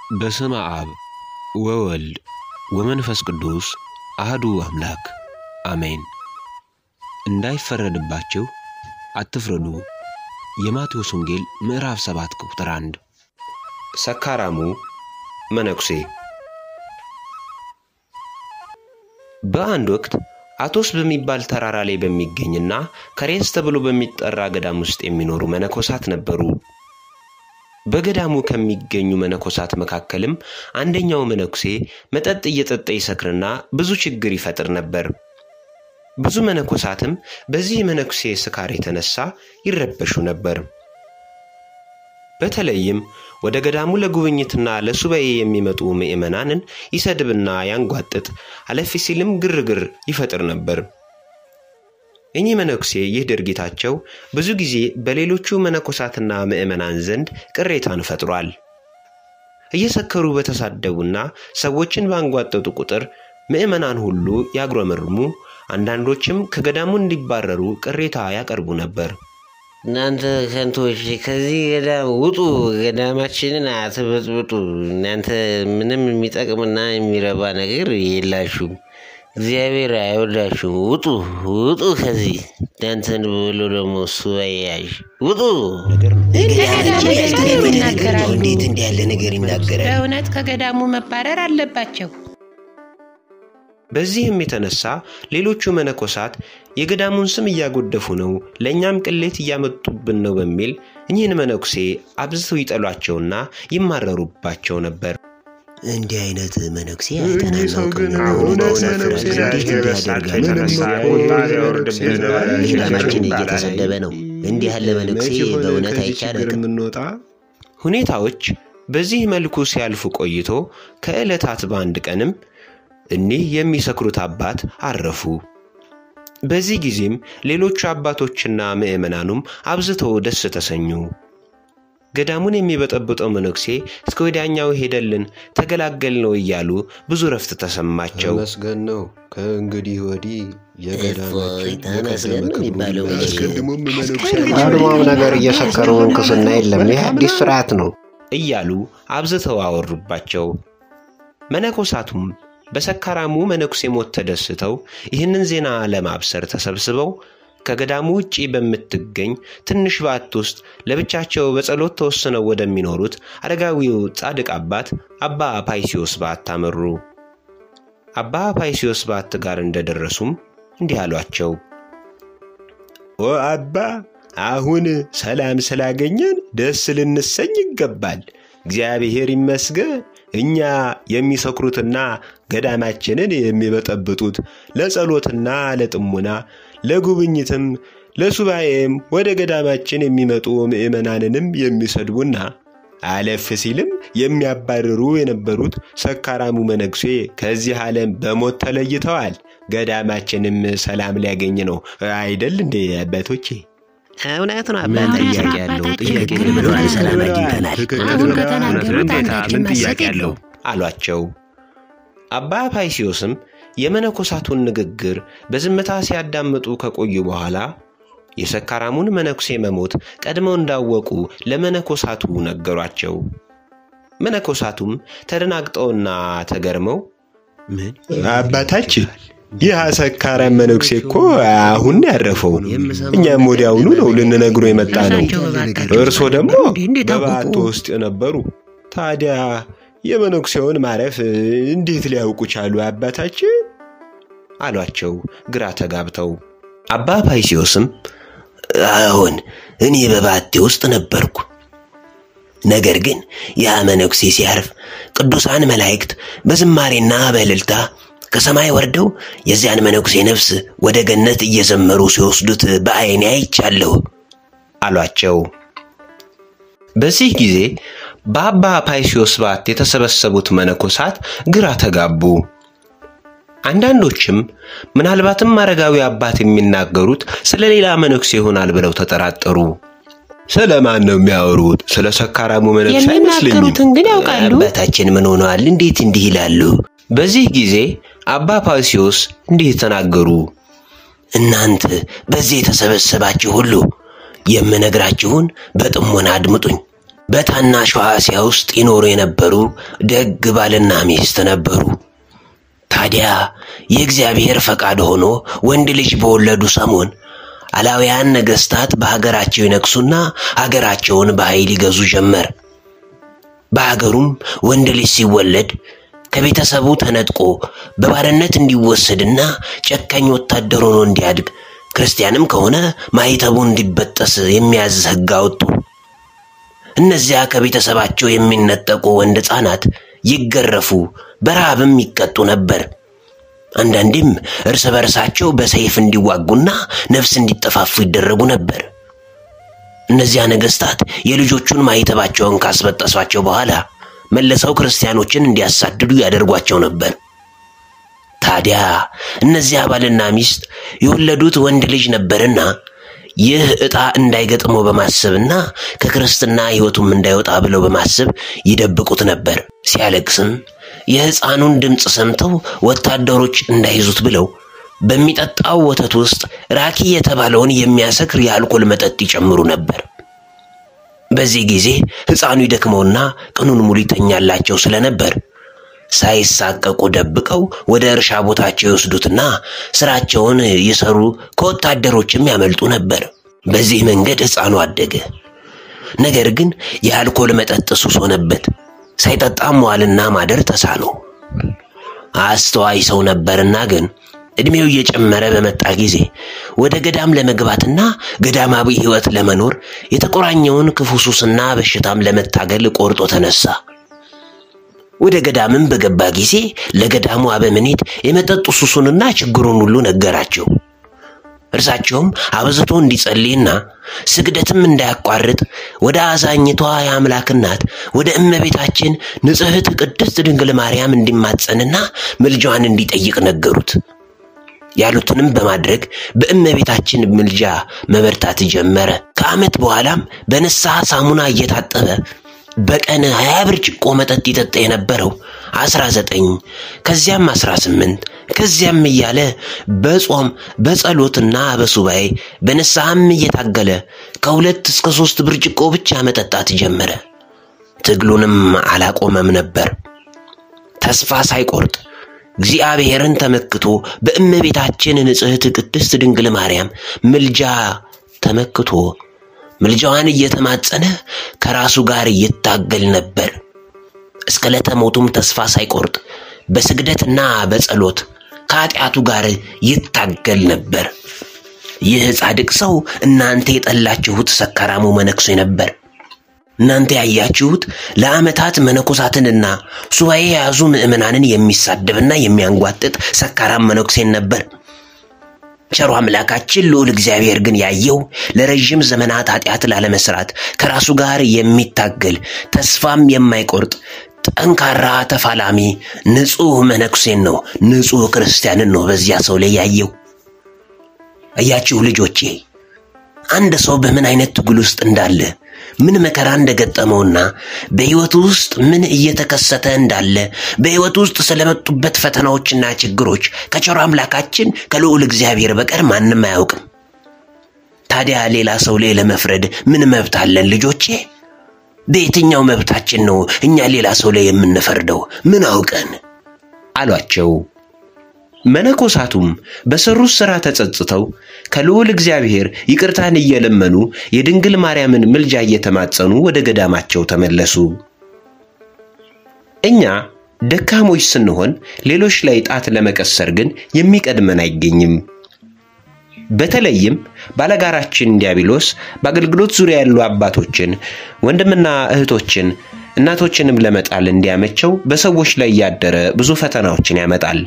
በስመ አብ ወወልድ ወመንፈስ ቅዱስ አህዱ አምላክ አሜን። እንዳይፈረድባችሁ አትፍረዱ። የማቴዎስ ወንጌል ምዕራፍ 7 ቁጥር 1። ሰካራሙ መነኩሴ። በአንድ ወቅት አቶስ በሚባል ተራራ ላይ በሚገኝና ከሬስ ተብሎ በሚጠራ ገዳም ውስጥ የሚኖሩ መነኮሳት ነበሩ። በገዳሙ ከሚገኙ መነኮሳት መካከልም አንደኛው መነኩሴ መጠጥ እየጠጣ ይሰክርና ብዙ ችግር ይፈጥር ነበር። ብዙ መነኮሳትም በዚህ መነኩሴ ስካር የተነሳ ይረበሹ ነበር። በተለይም ወደ ገዳሙ ለጉብኝትና ለሱባኤ የሚመጡ ምዕመናንን ይሰድብና ያንጓጥጥ፣ አለፍ ሲልም ግርግር ይፈጥር ነበር። እኚህ መነኩሴ ይህ ድርጊታቸው ብዙ ጊዜ በሌሎቹ መነኮሳትና ምዕመናን ዘንድ ቅሬታን ፈጥሯል። እየሰከሩ በተሳደቡና ሰዎችን ባንጓጠጡ ቁጥር ምዕመናን ሁሉ ያጉረመርሙ፣ አንዳንዶችም ከገዳሙ እንዲባረሩ ቅሬታ ያቀርቡ ነበር። እናንተ ከንቶች ከዚህ ገዳም ውጡ፣ ገዳማችንን አትበጥብጡ። እናንተ ምንም የሚጠቅምና የሚረባ ነገር የላችሁም። እግዚአብሔር አይወዳችሁም። ውጡ ውጡ ከዚህ እናንተን ብሎ ደግሞ ሱባኤ ያዥ ውጡ። እንዴት እንዲህ ያለ ነገር ይናገራል? በእውነት ከገዳሙ መባረር አለባቸው። በዚህም የተነሳ ሌሎቹ መነኮሳት የገዳሙን ስም እያጎደፉ ነው፣ ለእኛም ቅሌት እያመጡብን ነው በሚል እኚህን መነኩሴ አብዝተው ይጠሏቸውና ይማረሩባቸው ነበር። እንዲህ አይነት መነኩሴ አይተናናውቅም። በእውነት ያሳፍራል። እንዴት እንዲያደርጋል? ገዳማችን እየተሰደበ ነው። እንዲህ ያለ መነኩሴ በእውነት አይቻልም። ሁኔታዎች በዚህ መልኩ ሲያልፉ ቆይቶ ከዕለታት በአንድ ቀንም እኒህ የሚሰክሩት አባት አረፉ። በዚህ ጊዜም ሌሎቹ አባቶችና ምዕመናኑም አብዝተው ደስ ተሰኙ። ገዳሙን የሚበጠብጠው መነኩሴ እስከ ወዲያኛው ሄደልን ተገላገል ነው እያሉ ብዙ ረፍት ተሰማቸው። ተመስገን ነው። ከእንግዲህ ወዲህ እፎይ ተመስገን ነው የሚባለው መቼ? አስቀድሞም መነኩሴ ቀድሞም ነገር እየሰከሩ መንኩስና የለም። ይህ አዲስ ስርዓት ነው። እያሉ አብዝተው አወሩባቸው። መነኮሳቱም በሰካራሙ መነኩሴ ሞት ተደስተው ይህንን ዜና ለማብሰር ተሰብስበው ከገዳሙ ውጪ በምትገኝ ትንሽ ባት ውስጥ ለብቻቸው በጸሎት ተወስነው ወደሚኖሩት አረጋዊው ጻድቅ አባት አባ ፓይሲዮስ ባት አመሩ። አባ ፓይሲዮስ ባት ጋር እንደደረሱም እንዲህ አሏቸው። ኦ አባ፣ አሁን ሰላም ስላገኘን ደስ ልንሰኝ ይገባል። እግዚአብሔር ይመስገን። እኛ የሚሰክሩትና ገዳማችንን የሚበጠብጡት ለጸሎትና ለጥሙና ለጉብኝትም ለሱባኤም ወደ ገዳማችን የሚመጡ ምዕመናንንም የሚሰድቡና አለፍ ሲልም የሚያባርሩ የነበሩት ሰካራሙ መነኩሴ ከዚህ ዓለም በሞት ተለይተዋል። ገዳማችንም ሰላም ሊያገኝ ነው አይደል እንዴ አባቶቼ? እውነት ነው አባት። ጥያቄ ያለው ጥያቄ ትክክል ብለዋል። ሰላም አግኝተናል። አሁን ከተናገሩት አንዳችን ማሰብ ያለው አሏቸው። አባ ፓይሲዮስም የመነኮሳቱን ንግግር በዝምታ ሲያዳምጡ ከቆዩ በኋላ የሰካራሙን መነኩሴ መሞት ቀድመው እንዳወቁ ለመነኮሳቱ ነገሯቸው። መነኮሳቱም ተደናግጠውና ተገርመው ምን አባታችን ይህ ሰካራም መነኩሴ እኮ አሁን ያረፈው፣ እኛም ወዲያውኑ ነው ልንነግሮ የመጣ ነው። እርሶ ደግሞ በባቶ ውስጥ የነበሩ ታዲያ የመነኩሴውን ማረፍ እንዴት ሊያውቁ ቻሉ አባታችን? አሏቸው ግራ ተጋብተው። አባ ፓይሲዮስም አሁን እኔ በባቴ ውስጥ ነበርኩ። ነገር ግን ያ መነኩሴ ሲያርፍ ቅዱሳን መላእክት በዝማሬና በእልልታ ከሰማይ ወርደው የዚያን መነኩሴ ነፍስ ወደ ገነት እየዘመሩ ሲወስዱት በዐይኔ አይቻለሁ አሏቸው። በዚህ ጊዜ በአባ ፓይሲዮስ ባት የተሰበሰቡት መነኮሳት ግራ ተጋቡ። አንዳንዶችም ምናልባትም አረጋዊ አባት የሚናገሩት ስለ ሌላ መነኩሴ ይሆናል ብለው ተጠራጠሩ። ስለ ማን ነው የሚያወሩት? ስለ ሰካራሙ መነኩሴ አይመስለኝም። የሚናገሩትን ግን ያውቃሉ። አባታችን ምን ሆነዋል? እንዴት እንዲህ ይላሉ? በዚህ ጊዜ አባ ፓይሲዮስ እንዲህ ተናገሩ። እናንተ በዚህ የተሰበሰባችሁ ሁሉ የምነግራችሁን በጥሞና አድምጡኝ። በታናሿ እስያ ውስጥ ይኖሩ የነበሩ ደግ ባልና ሚስት ነበሩ። ታዲያ የእግዚአብሔር ፈቃድ ሆኖ ወንድ ልጅ በወለዱ ሰሞን አላውያን ነገሥታት በሀገራቸው ይነግሱና ሀገራቸውን በኃይል ይገዙ ጀመር። በሀገሩም ወንድ ልጅ ሲወለድ ከቤተሰቡ ተነጥቆ በባርነት እንዲወሰድና ጨካኝ ወታደር ሆኖ እንዲያድግ ክርስቲያንም ከሆነ ማኅተቡ እንዲበጠስ የሚያዝ ሕግ አወጡ። እነዚያ ከቤተሰባቸው የሚነጠቁ ወንድ ሕፃናት ይገረፉ፣ በረሃብም ይቀጡ ነበር። አንዳንዴም እርስ በርሳቸው በሰይፍ እንዲዋጉና ነፍስ እንዲጠፋፉ ይደረጉ ነበር። እነዚያ ነገሥታት የልጆቹን ማኅተባቸውን ካስበጠሷቸው በኋላ መልሰው ክርስቲያኖችን እንዲያሳድዱ ያደርጓቸው ነበር። ታዲያ እነዚያ ባልና ሚስት የወለዱት ወንድ ልጅ ነበርና ይህ ዕጣ እንዳይገጥመው በማሰብና ከክርስትና ሕይወቱም እንዳይወጣ ብለው በማሰብ ይደብቁት ነበር። ሲያለቅስም የሕፃኑን ድምፅ ሰምተው ወታደሮች እንዳይዙት ብለው በሚጠጣው ወተት ውስጥ ራኪ የተባለውን የሚያሰክር የአልኮል መጠጥ ይጨምሩ ነበር። በዚህ ጊዜ ሕፃኑ ይደክመውና ቀኑን ሙሉ ይተኛላቸው ስለነበር ሳይሳቀቁ ደብቀው ወደ እርሻ ቦታቸው ይወስዱትና ስራቸውን ይሰሩ፣ ከወታደሮችም ያመልጡ ነበር። በዚህ መንገድ ሕፃኑ አደገ። ነገር ግን የአልኮል መጠጥ ሱስ ሆነበት። ሳይጠጣ መዋልና ማደር ተሳነው። አስተዋይ ሰው ነበርና ግን ዕድሜው እየጨመረ በመጣ ጊዜ ወደ ገዳም ለመግባትና ገዳማዊ ሕይወት ለመኖር የተቆራኘውን ክፉ ሱስና በሽታም ለመታገል ቆርጦ ተነሳ። ወደ ገዳምም በገባ ጊዜ ለገዳሙ አበምኔት የመጠጡ ሱሱንና ችግሩን ሁሉ ነገራቸው። እርሳቸውም አብዝቶ እንዲጸልይና ስግደትም እንዳያቋርጥ ወደ አዛኝቷ የአምላክ እናት ወደ እመቤታችን ንጽሕት ቅድስት ድንግል ማርያም እንዲማጸንና ምልጃዋን እንዲጠይቅ ነገሩት። ያሉትንም በማድረግ በእመቤታችን ምልጃ መበርታት ጀመረ። ከዓመት በኋላም በንስሐ ሳሙና እየታጠበ በቀን ሀያ ብርጭቆ መጠጥ ይጠጣ የነበረው አስራ ዘጠኝ ከዚያም አስራ ስምንት ከዚያም እያለ በጾም በጸሎትና በሱባኤ በንስሐም እየታገለ ከሁለት እስከ ሦስት ብርጭቆ ብቻ መጠጣት ጀመረ። ትግሉንም አላቆመም ነበር። ተስፋ ሳይቆርጥ እግዚአብሔርን ተመክቶ በእመቤታችን ንጽሕት ቅድስት ድንግል ማርያም ምልጃ ተመክቶ ምልጃዋን እየተማጸነ ከራሱ ጋር ይታገል ነበር። እስከ ዕለተ ሞቱም ተስፋ ሳይቆርጥ በስግደትና በጸሎት ከኃጢአቱ ጋር ይታገል ነበር። ይህ ጻድቅ ሰው እናንተ የጠላችሁት ሰካራሙ መነኩሴ ነበር። እናንተ ያያችሁት ለዓመታት መነኮሳትንና ሱባኤ የያዙ ምዕመናንን የሚሳደብና የሚያንጓጥጥ ሰካራም መነኩሴን ነበር። ቸሩ አምላካችን ልዑል እግዚአብሔር ግን ያየው ለረዥም ዘመናት ኃጢአት ላለመስራት ከራሱ ጋር የሚታገል ተስፋም የማይቆርጥ ጠንካራ ተፋላሚ ንጹሕ መነኩሴን ነው፣ ንጹሕ ክርስቲያንን ነው በዚያ ሰው ላይ ያየው። እያችሁ ልጆቼ አንድ ሰው በምን አይነት ትግል ውስጥ እንዳለ ምን መከራ እንደገጠመውና በሕይወቱ ውስጥ ምን እየተከሰተ እንዳለ በሕይወቱ ውስጥ ስለመጡበት ፈተናዎችና ችግሮች ከቸሩ አምላካችን ከልዑል እግዚአብሔር በቀር ማንም አያውቅም። ታዲያ ሌላ ሰው ላይ ለመፍረድ ምን መብት አለን ልጆቼ? በየትኛው መብታችን ነው እኛ ሌላ ሰው ላይ የምንፈርደው? ምን አውቀን አሏቸው። መነኮሳቱም በሰሩት ሥራ ተጸጽተው ከልዑል እግዚአብሔር ይቅርታን እየለመኑ የድንግል ማርያምን ምልጃ እየተማጸኑ ወደ ገዳማቸው ተመለሱ። እኛ ደካሞች ስንሆን ሌሎች ላይ ጣት ለመቀሰር ግን የሚቀድመን አይገኝም። በተለይም ባለጋራችን ዲያብሎስ በአገልግሎት ዙሪያ ያሉ አባቶችን፣ ወንድምና እህቶችን፣ እናቶችንም ለመጣል እንዲያመቸው በሰዎች ላይ ያደረ ብዙ ፈተናዎችን ያመጣል።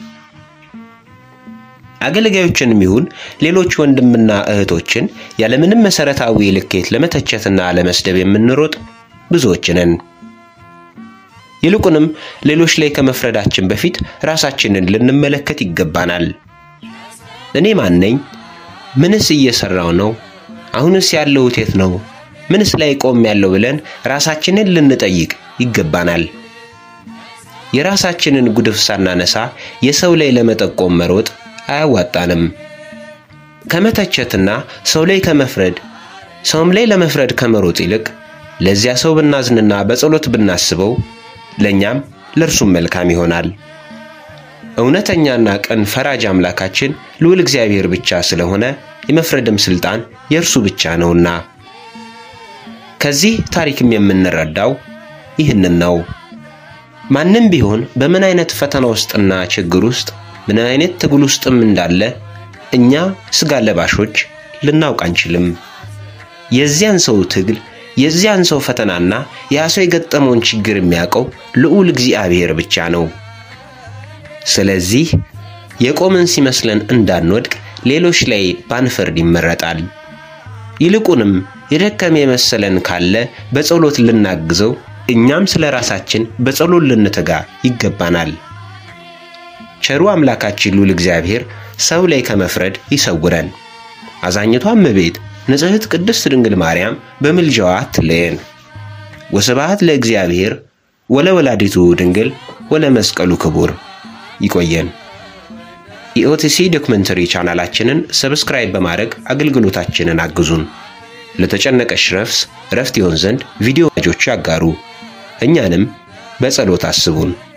አገልጋዮችንም ይሁን ሌሎች ወንድምና እህቶችን ያለምንም መሰረታዊ ልኬት ለመተቸትና ለመስደብ የምንሮጥ ብዙዎች ነን። ይልቁንም ሌሎች ላይ ከመፍረዳችን በፊት ራሳችንን ልንመለከት ይገባናል። እኔ ማን ነኝ? ምንስ እየሰራው ነው? አሁንስ ያለሁት የት ነው? ምንስ ላይ ቆም ያለው ብለን ራሳችንን ልንጠይቅ ይገባናል። የራሳችንን ጉድፍ ሳናነሳ የሰው ላይ ለመጠቆም መሮጥ አያዋጣንም። ከመተቸትና ሰው ላይ ከመፍረድ ሰውም ላይ ለመፍረድ ከመሮጥ ይልቅ ለዚያ ሰው ብናዝንና በጸሎት ብናስበው ለእኛም ለእርሱም መልካም ይሆናል። እውነተኛና ቅን ፈራጅ አምላካችን ልዑል እግዚአብሔር ብቻ ስለሆነ የመፍረድም ሥልጣን የእርሱ ብቻ ነውና። ከዚህ ታሪክም የምንረዳው ይህንን ነው። ማንም ቢሆን በምን አይነት ፈተና ውስጥና ችግር ውስጥ ምን አይነት ትግል ውስጥም እንዳለ እኛ ሥጋ ለባሾች ልናውቅ አንችልም። የዚያን ሰው ትግል የዚያን ሰው ፈተናና ያ ሰው የገጠመውን ችግር የሚያውቀው ልዑል እግዚአብሔር ብቻ ነው። ስለዚህ የቆምን ሲመስለን እንዳንወድቅ ሌሎች ላይ ባንፈርድ ይመረጣል። ይልቁንም የደከመ የመሰለን ካለ በጸሎት ልናግዘው፣ እኛም ስለ ራሳችን በጸሎት ልንተጋ ይገባናል። ቸሩ አምላካችን ልዑል እግዚአብሔር ሰው ላይ ከመፍረድ ይሰውረን። አዛኝቷ እመቤት ንጽሕት ቅድስት ድንግል ማርያም በምልጃዋ አትለየን። ወስብሐት ለእግዚአብሔር ወለወላዲቱ ድንግል ወለመስቀሉ ክቡር። ይቆየን። የኦቲሲ ዶክመንተሪ ቻናላችንን ሰብስክራይብ በማድረግ አገልግሎታችንን አግዙን። ለተጨነቀሽ ነፍስ ረፍት ይሆን ዘንድ ቪዲዮ ወዳጆች ያጋሩ። እኛንም በጸሎት አስቡን።